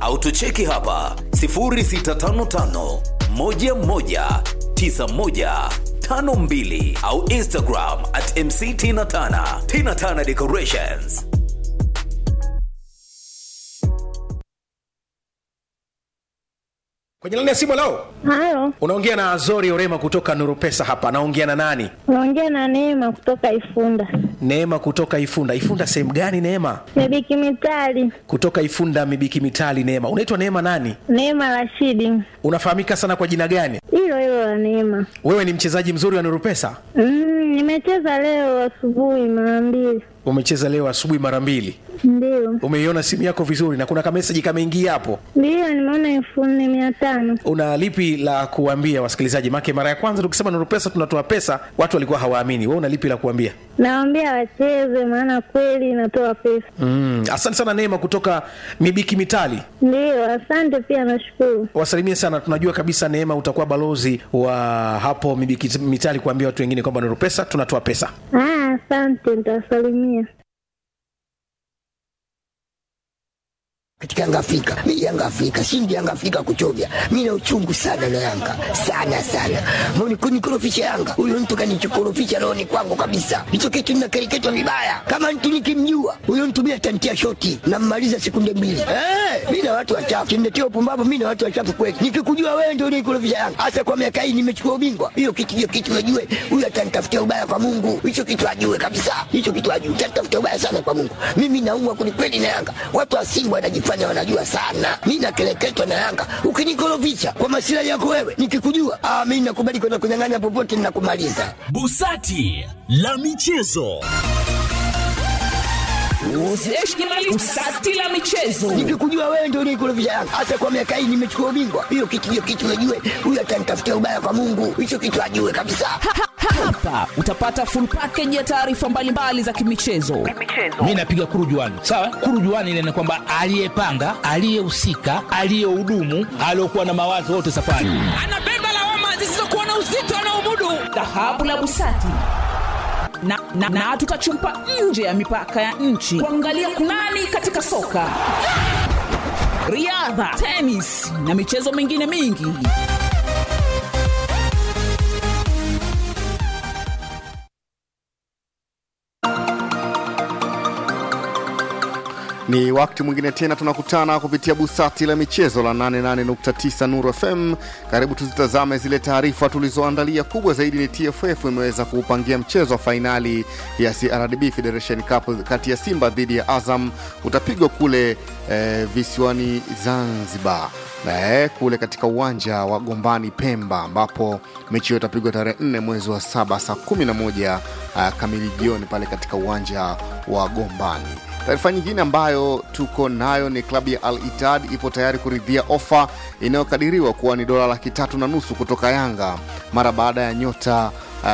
au tucheki hapa 0655 11 9152 au Instagram at mctinatana tinatana decorations. kwenye laini ya simu lao Halo, unaongea na azori orema kutoka nurupesa hapa naongea na nani unaongea na Neema kutoka Ifunda. neema kutoka ifunda ifunda sehemu gani neema Mibiki Mitali, kutoka ifunda mibiki mitali neema unaitwa neema nani Neema Rashidi, unafahamika sana kwa jina gani hilo hilo la Neema. wewe ni mchezaji mzuri wa nurupesa Mm, nimecheza leo asubuhi mara mbili, umecheza leo asubuhi mara mbili ndio umeiona simu yako vizuri na kuna kameseji kameingia hapo ndio, nimeona elfu nne mia tano. una lipi la kuambia wasikilizaji make mara ya kwanza tukisema nurupesa tunatoa pesa watu walikuwa hawaamini we una lipi la kuambia Nawaambia wacheze, maana kweli inatoa pesa. mm, asante sana neema kutoka mibiki mitali Ndio, asante pia, nashukuru. wasalimie sana tunajua kabisa neema utakuwa balozi wa hapo mibiki mitali kuambia watu wengine kwamba nurupesa tunatoa pesa Ah, asante, nitawasalimia. katika Yanga Afrika. Mimi Yanga Afrika, shindi Yanga Afrika kuchovya. Mimi na uchungu sana na Yanga. Sana sana. Mbona kunikorofisha Yanga? Huyo mtu kanichokorofisha roho ni kwangu kabisa. Hicho kitu ninakereketwa vibaya. Kama mtu nikimjua, huyo mtu mimi atantia shoti na mmaliza sekunde mbili. Eh, mimi na watu wachafu. Kimnetia upumbavu mimi na watu wachafu kweli. Nikikujua wewe ndio unikorofisha Yanga. Hasa kwa miaka hii nimechukua ubingwa. Hiyo kitu hiyo kitu najue. Huyo atanitafutia ubaya kwa Mungu. Hicho kitu ajue kabisa. Hicho kitu ajue. Atanitafutia ubaya sana kwa Mungu. Mimi naumwa kwelikweli na Yanga. Watu wa Simba wanajifanya wanajua sana. Mimi nakeleketwa na Yanga. Ukinikorofisha kwa masilahi yako wewe, nikikujua, ah, mimi nakubali kwenda kunyang'anya popote ninakumaliza. Busati la michezo. Busati la michezo. Nikikujua wewe ndio unikorofisha Yanga. Hasa kwa miaka hii nimechukua ubingwa. Hiyo kitu hiyo kitu najue. Huyo atanitafutia ubaya kwa Mungu. Hicho kitu ajue kabisa. Hapa utapata full package ya taarifa mbalimbali za kimichezo. Mi napiga kurujuani, sawa. Kurujuani ile ni kwamba aliyepanga, aliyehusika, aliyehudumu, aliyokuwa na mawazo wote safari. Anabeba lawama zisizokuwa na uzito anaomudu. Dhahabu la Busati na, na, na tutachumpa nje ya mipaka ya nchi kuangalia kunani katika soka, riadha, tenis na michezo mingine mingi. Ni wakati mwingine tena tunakutana kupitia busati la michezo la 88.9 Nuru FM. Karibu tuzitazame zile taarifa tulizoandalia. Kubwa zaidi ni TFF imeweza kuupangia mchezo wa fainali ya CRDB Federation Cup kati ya Simba dhidi ya Azam utapigwa kule eh, visiwani Zanzibar eh, kule katika uwanja wa Gombani Pemba, ambapo mechi hiyo itapigwa tarehe 4 mwezi wa saba saa 11 uh, kamili jioni pale katika uwanja wa Gombani. Taarifa nyingine ambayo tuko nayo ni klabu ya Al Ittihad ipo tayari kuridhia ofa inayokadiriwa kuwa ni dola laki tatu na nusu kutoka Yanga mara baada ya nyota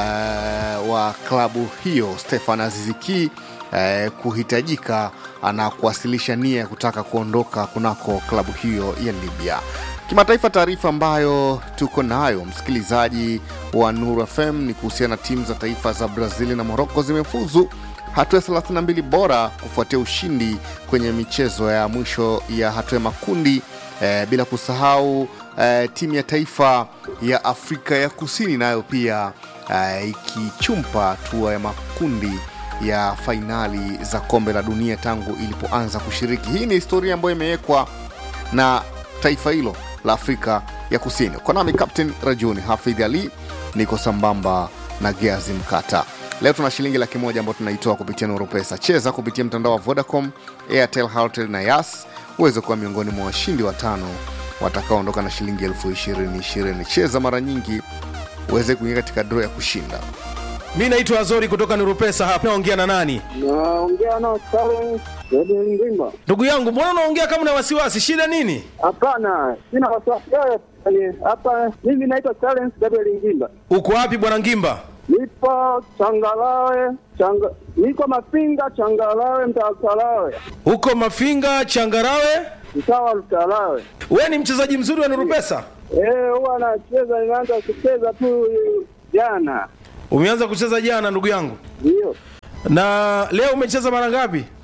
uh, wa klabu hiyo Stefan Aziziki uh, kuhitajika na kuwasilisha nia ya kutaka kuondoka kunako klabu hiyo ya Libya. Kimataifa, taarifa ambayo tuko nayo msikilizaji wa Nuru FM ni kuhusiana na timu za taifa za Brazil na Moroko zimefuzu hatua ya 32 bora kufuatia ushindi kwenye michezo ya mwisho ya hatua ya makundi eh, bila kusahau eh, timu ya taifa ya Afrika ya Kusini nayo pia eh, ikichumpa hatua ya makundi ya fainali za kombe la dunia tangu ilipoanza kushiriki. Hii ni historia ambayo imewekwa na taifa hilo la Afrika ya Kusini. Kwa nami Captain Rajuni Hafidh Ali, niko sambamba na Geazi Mkata. Leo tuna shilingi laki moja ambayo tunaitoa kupitia Nuru Pesa. Cheza kupitia mtandao wa Vodacom, Airtel, Halotel na Yas uweze kuwa miongoni mwa washindi watano watakaoondoka na shilingi elfu ishirini ishirini. Cheza mara nyingi uweze kuingia katika draw ya kushinda. mi naitwa azori kutoka nurupesa hapa naongea na nani Naongea nao Charles Edwin Ngimba. ndugu yangu mbona unaongea kama na wasiwasi shida nini Hapana, sina wasiwasi yoyote. Yaani, Hapa mimi naitwa Charles Edwin Ngimba. uko wapi bwana ngimba Nipo Changalawe, changa, niko Mafinga Changalawe, mtaa Lutalawe, huko mafinga changarawe mtaa wa Lutalawe. we ni mchezaji mzuri wa nurupesa Eh, huwa anacheza, nimeanza kucheza tu eh, jana. umeanza kucheza jana ndugu yangu Ndio. na leo umecheza mara ngapi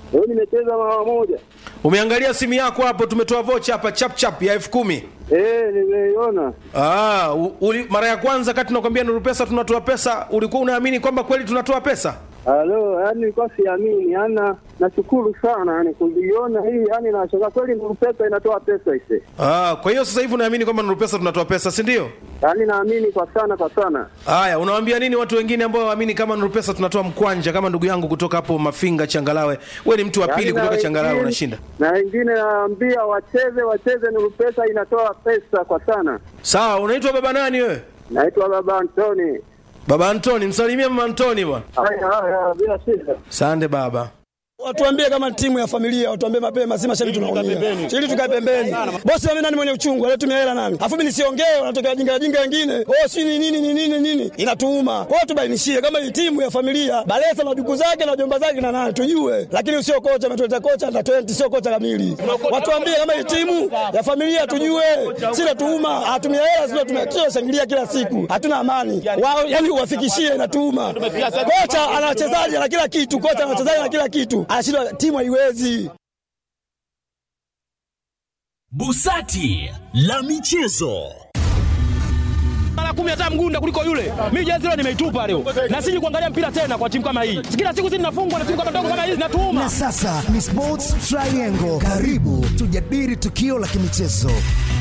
Leo nimecheza mara moja. umeangalia simu yako hapo tumetoa vocha hapa chap chap ya elfu kumi Eh, nimeiona. Ah, u- uli, mara ya kwanza kati tunakwambia Nuru Pesa tunatoa pesa, ulikuwa unaamini kwamba kweli tunatoa pesa? Halo, yani nilikuwa siamini, yani nashukuru sana yani kuiona hii, yani nashangaa kweli Nuru Pesa inatoa pesa ise. Ah, kwa hiyo sasa hivi unaamini kwamba Nuru Pesa tunatoa pesa, si ndio? Yani naamini kwa sana kwa sana. Haya, unawaambia nini watu wengine ambao waamini kama Nuru Pesa tunatoa mkwanja, kama ndugu yangu kutoka hapo Mafinga Changalawe? We ni mtu wa pili Yaani na kutoka Changalawe wengine- unashinda. Na wengine naambia wacheze wacheze, Nuru Pesa inatoa pesa kwa sana. Sawa, unaitwa baba nani wewe? Naitwa Baba Antoni. Baba Antoni, msalimie mama Antoni bwana. Haya haya, bila shida. Sande baba. Watuambie kama timu ya familia, watuambie mapema, si mashabiki tunaumia. Ili tukae pembeni. Bosi mimi nani mwenye uchungu, anatumia hela nani? Afu mimi nisiongee, wanatokea jinga jinga wengine. Oh, si ni nini ni nini nini? Inatuuma. Kwa hiyo tubainishie kama hii timu ya familia, Balesa na duku zake na jomba zake na nani tujue. Lakini usio kocha ametuleta kocha na 20 sio kocha kamili. Watuambie kama hii timu ya familia tujue. Si natuuma, hatumia hela sio tumia shangilia kila siku. Hatuna amani. Wao yani uwafikishie inatuuma. Kocha ana wachezaji na kila kitu, kocha ana wachezaji na kila kitu. Anashindwa timu haiwezi. Busati la michezo. mara kumi hata mgunda kuliko yule. Mimi jezi leo nimeitupa leo, na siji kuangalia mpira tena kwa timu kama hii. Kila siku sisi tunafungwa na timu kama ndogo kama hizi, natuuma. Na sasa ni Sports Triangle. Karibu tujadili tukio la kimichezo.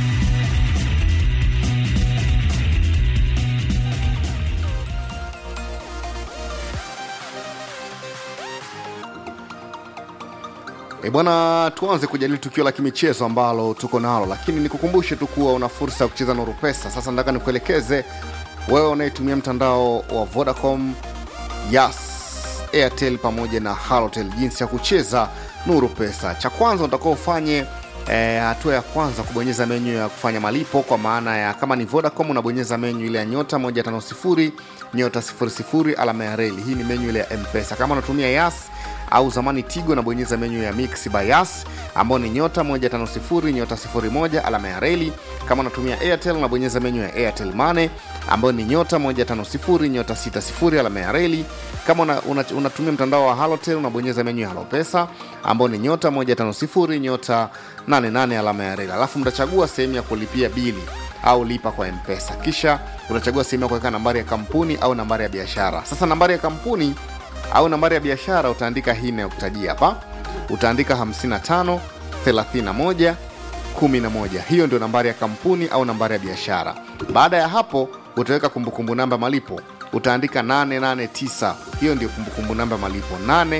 E bwana, tuanze kujadili tukio la kimichezo ambalo tuko nalo, lakini nikukumbushe tu kuwa una fursa ya kucheza Nuru Pesa. Sasa nataka nikuelekeze wewe unayetumia mtandao wa Vodacom, Yas, Airtel pamoja na Halotel jinsi ya kucheza Nuru Pesa. Cha kwanza utakuwa ufanye eh, hatua ya kwanza kubonyeza menyu ya kufanya malipo, kwa maana ya kama ni Vodacom unabonyeza menyu ile ya nyota 150 nyota 00 alama ya reli. Hii ni menyu ile ya M-Pesa. Kama unatumia Yas au zamani Tigo unabonyeza menyu ya Mix by Yas ambao ni nyota 150 nyota 01 alama ya reli. Kama unatumia Airtel unabonyeza menyu ya Airtel Money ambayo ni nyota 150 nyota 60 alama ya reli. Kama una, una, unatumia mtandao wa Halotel unabonyeza menyu ya Halopesa ambao ni nyota 150 nyota 88 alama ya reli, alafu mtachagua sehemu ya kulipia bili au lipa kwa mpesa kisha utachagua sehemu ya kuweka nambari ya kampuni au nambari ya biashara sasa nambari ya kampuni au nambari ya biashara utaandika hii inayokutajia hapa utaandika 55 31 11 hiyo ndio nambari ya kampuni au nambari ya biashara baada ya hapo utaweka kumbukumbu namba malipo utaandika 889 hiyo ndio kumbukumbu namba malipo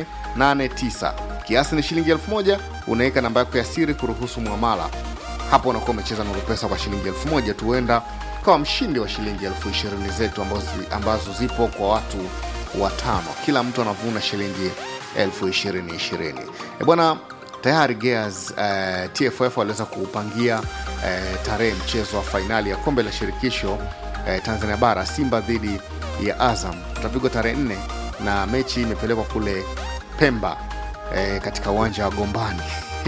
889 kiasi ni shilingi 1000 unaweka namba yako ya siri kuruhusu mwamala hapo unakuwa umecheza nuru pesa kwa shilingi elfu moja tu huenda kawa mshindi wa shilingi elfu ishirini zetu ambazo, ambazo zipo kwa watu watano kila mtu anavuna shilingi elfu ishirini ishirini e bwana tayari gears uh, tff waliweza kuupangia uh, tarehe mchezo wa fainali ya kombe la shirikisho uh, tanzania bara simba dhidi ya azam utapigwa tarehe nne na mechi imepelekwa kule pemba uh, katika uwanja wa gombani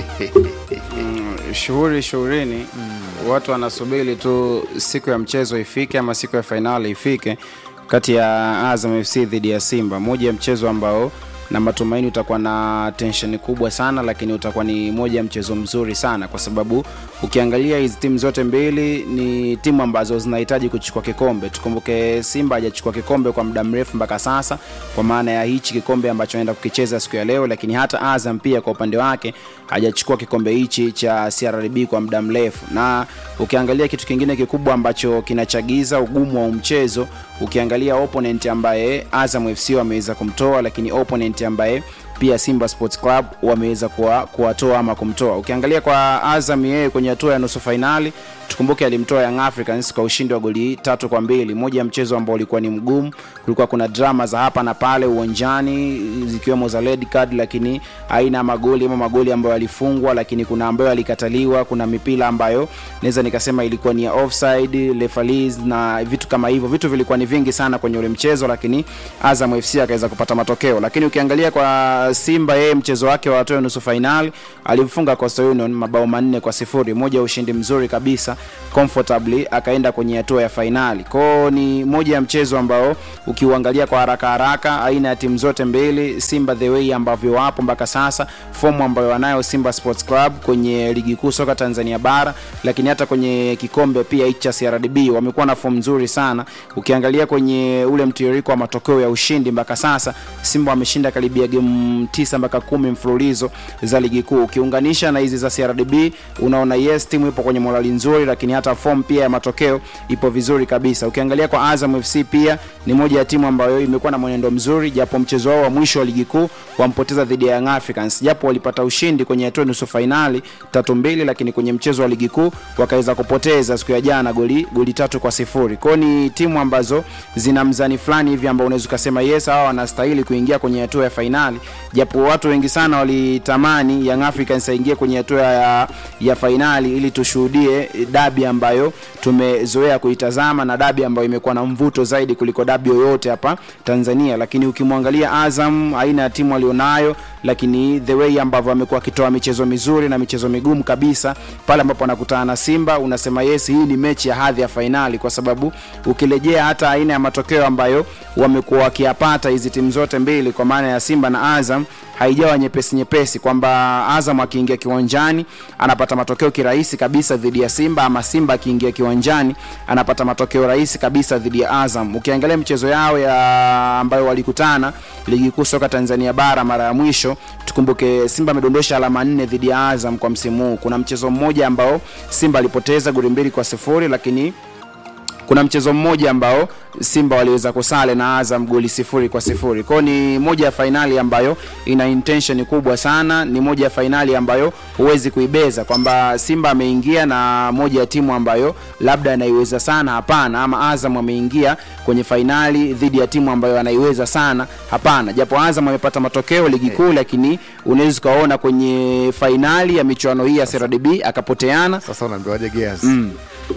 mm, shughuli shughulini mm. watu wanasubiri tu siku ya mchezo ifike ama siku ya fainali ifike kati ya azam fc dhidi ya simba moja ya mchezo ambao na matumaini utakuwa na tensheni kubwa sana lakini utakuwa ni moja ya mchezo mzuri sana kwa sababu ukiangalia hizi timu zote mbili ni timu ambazo zinahitaji kuchukua kikombe tukumbuke simba hajachukua kikombe kwa muda mrefu mpaka sasa kwa maana ya hichi kikombe ambacho anaenda kukicheza siku ya leo lakini hata azam pia kwa upande wake hajachukua kikombe hichi cha crb kwa muda mrefu na ukiangalia kitu kingine kikubwa ambacho kinachagiza ugumu wa mchezo ukiangalia opponent ambaye azam fc wameweza kumtoa lakini opponent ambaye pia simba sports club wameweza kuwatoa ama kumtoa ukiangalia kwa azam yeye kwenye hatua ya nusu fainali tukumbuke alimtoa young africans kwa ushindi wa goli tatu kwa mbili moja ya mchezo ambao ulikuwa ni mgumu kulikuwa kuna drama za hapa na pale uwanjani zikiwemo za red card lakini aina ya magoli ama magoli ambayo yalifungwa lakini kuna ambayo yalikataliwa kuna mipira ambayo naweza nikasema ilikuwa ni ya offside referees na vitu kama hivyo vitu vilikuwa ni vingi sana kwenye ule mchezo lakini azam fc akaweza kupata matokeo lakini ukiangalia kwa simba yeye mchezo wake wa hatua nusu fainali alimfunga coastal union mabao manne kwa sifuri moja ya ushindi mzuri kabisa comfortably akaenda kwenye hatua ya fainali kwao ni moja ya mchezo ambao ukiuangalia kwa haraka haraka aina ya timu zote mbili simba the way ambavyo wapo mpaka sasa fomu ambayo wanayo simba sports club kwenye ligi kuu soka tanzania bara lakini hata kwenye kikombe pia hichi cha crdb wamekuwa na fomu nzuri sana ukiangalia kwenye ule mtiririko wa matokeo ya ushindi mpaka sasa simba wameshinda karibia gemu tisa mpaka kumi mfululizo za ligi kuu ukiunganisha na hizi za crdb unaona yes timu ipo kwenye morali nzuri lakini hata form pia ya matokeo ipo vizuri kabisa ukiangalia kwa azam fc pia ni moja ya timu ambayo imekuwa na mwenendo mzuri japo mchezo wao wa mwisho wa ligi kuu wampoteza dhidi ya young africans japo walipata ushindi kwenye hatua nusu fainali tatu mbili lakini kwenye mchezo wa ligi kuu wakaweza kupoteza siku ya jana goli, goli tatu kwa sifuri kwao ni timu ambazo zina mzani fulani hivi ambao unaweza ukasema yes hawa wanastahili kuingia kwenye hatua ya fainali japo watu wengi sana walitamani young africans aingie kwenye hatua ya, ya fainali ili tushuhudie dabi ambayo tumezoea kuitazama na dabi ambayo imekuwa na mvuto zaidi kuliko dabi yoyote hapa tanzania lakini ukimwangalia azam aina ya timu alionayo lakini the way ambavyo amekuwa akitoa michezo mizuri na michezo migumu kabisa pale ambapo anakutana na simba unasema yes hii ni mechi ya hadhi ya fainali kwa sababu ukirejea hata aina ya matokeo ambayo wamekuwa wakiyapata hizi timu zote mbili kwa maana ya simba na azam haijawa nyepesi nyepesi kwamba azam akiingia kiwanjani anapata matokeo kirahisi kabisa dhidi ya simba ama simba akiingia kiwanjani anapata matokeo rahisi kabisa dhidi ya azam ukiangalia michezo yao ya ambayo walikutana ligi kuu soka tanzania bara mara ya mwisho tukumbuke simba amedondosha alama nne dhidi ya azam kwa msimu huu kuna mchezo mmoja ambao simba alipoteza goli mbili kwa sifuri lakini kuna mchezo mmoja ambao simba waliweza kusale na azam goli sifuri kwa sifuri kwao ni moja ya fainali ambayo ina intention kubwa sana ni moja ya fainali ambayo huwezi kuibeza kwamba simba ameingia na moja ya timu ambayo labda anaiweza sana hapana ama azam ameingia kwenye fainali dhidi ya timu ambayo anaiweza sana hapana japo azam amepata matokeo ligi kuu lakini unaweza ukaona kwenye fainali ya michuano hii ya crdb akapoteana sasa unaambiwaje gears mm.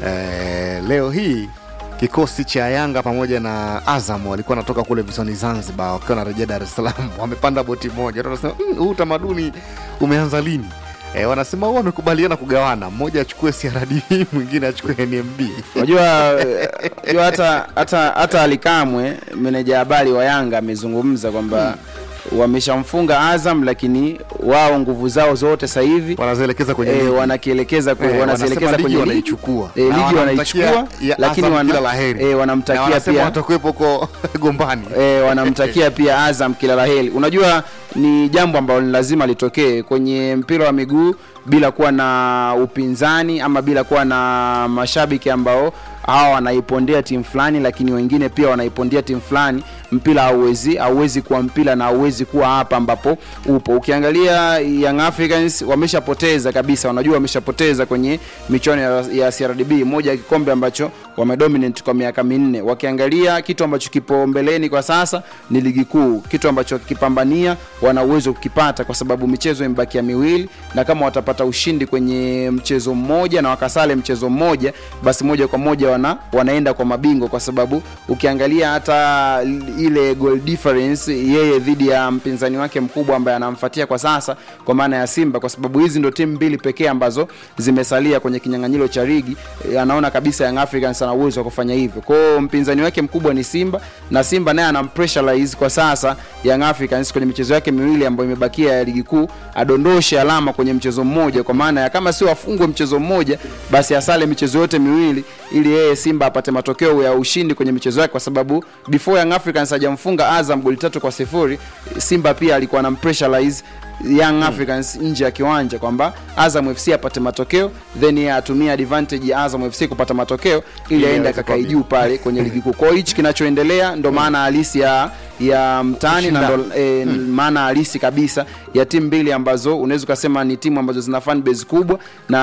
eh, leo hii kikosi cha yanga pamoja na azam walikuwa wanatoka kule visiwani zanzibar wakiwa narejea dar es salaam wamepanda boti moja watu wanasema "Mm, huu utamaduni umeanza lini E, wanasema huwa wamekubaliana kugawana mmoja achukue crdb mwingine achukue nmb unajua unajua hata hata hata alikamwe meneja habari wa yanga amezungumza kwamba wameshamfunga azam lakini wao nguvu zao zote sasa hivi wanazielekeza kwenye eh, ligi. wanakielekeza kwe, Eh, wanazielekeza wanasema ligi kwenye ligi wanaichukua. eh, Na ligi wanamtakia wanaichukua ya lakini Azam wana, kila la heri. eh, Na wanamtakia wanasema pia watakuwepo huko gombani e, wanamtakia pia azam kila la heri unajua ni jambo ambalo ni lazima litokee kwenye mpira wa miguu bila kuwa na upinzani ama bila kuwa na mashabiki ambao hawa wanaipondea timu fulani lakini wengine pia wanaipondea timu fulani mpira hauwezi hauwezi kuwa mpira na hauwezi kuwa hapa ambapo upo ukiangalia young africans wameshapoteza kabisa wanajua wameshapoteza kwenye michuano ya, ya crdb moja ya kikombe ambacho wamedominate kwa miaka minne wakiangalia kitu ambacho kipo mbeleni kwa sasa ni ligi kuu kitu ambacho wakikipambania wana uwezo kukipata kwa sababu michezo imebakia miwili na kama watapata ushindi kwenye mchezo mmoja na wakasale mchezo mmoja basi moja kwa moja wana, wanaenda kwa mabingwa kwa sababu ukiangalia hata ile goal difference yeye dhidi ya mpinzani wake mkubwa ambaye anamfuatia kwa sasa kwa maana ya simba kwa sababu hizi ndo timu mbili pekee ambazo zimesalia kwenye kinyang'anyiro cha ligi E, anaona kabisa young africans ana uwezo wa kufanya hivyo kwao mpinzani wake mkubwa ni simba na simba naye anampressurize kwa sasa young africans kwenye michezo yake miwili ambayo imebakia ya ligi kuu adondoshe alama kwenye mchezo mmoja kwa maana ya kama sio afungwe mchezo mmoja basi asale michezo yote miwili ili yeye simba apate matokeo ya ushindi kwenye michezo yake kwa sababu before young africans hajamfunga azam goli tatu kwa sifuri simba pia alikuwa anampressurize young africans nje ya kiwanja kwamba azam fc apate matokeo then yeye atumie advantage ya azam fc kupata matokeo ili Ili aende aweze akakae kuwa juu pale kwenye ligi kuu kwao hichi kinachoendelea ndo maana halisi ya ya mtani na ndo e, maana halisi kabisa ya timu mbili ambazo unaweza ukasema ni timu ambazo zina fan base kubwa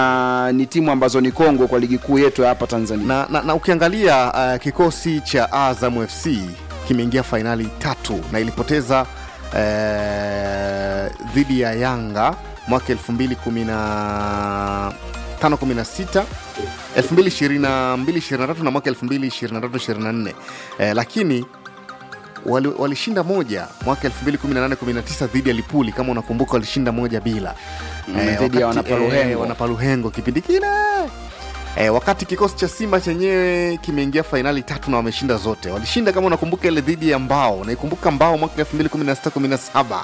na ni timu ambazo ni kongwe kwa ligi kuu yetu ya hapa tanzania na, na, na ukiangalia uh, kikosi cha azam fc kimeingia fainali tatu na ilipoteza uh, dhidi ya yanga mwaka 216 2022 na mwaka 2023 eh, lakini wali- walishinda moja mwaka 2018-19 dhidi ya lipuli kama unakumbuka walishinda moja bila Mm, dhidi ya wakati, Wanapaluhengo. eh, wanapaluhengo kipindi kile E, wakati kikosi cha Simba chenyewe kimeingia fainali tatu na wameshinda zote. Walishinda kama unakumbuka ile dhidi ya Mbao, naikumbuka Mbao mwaka 2016 17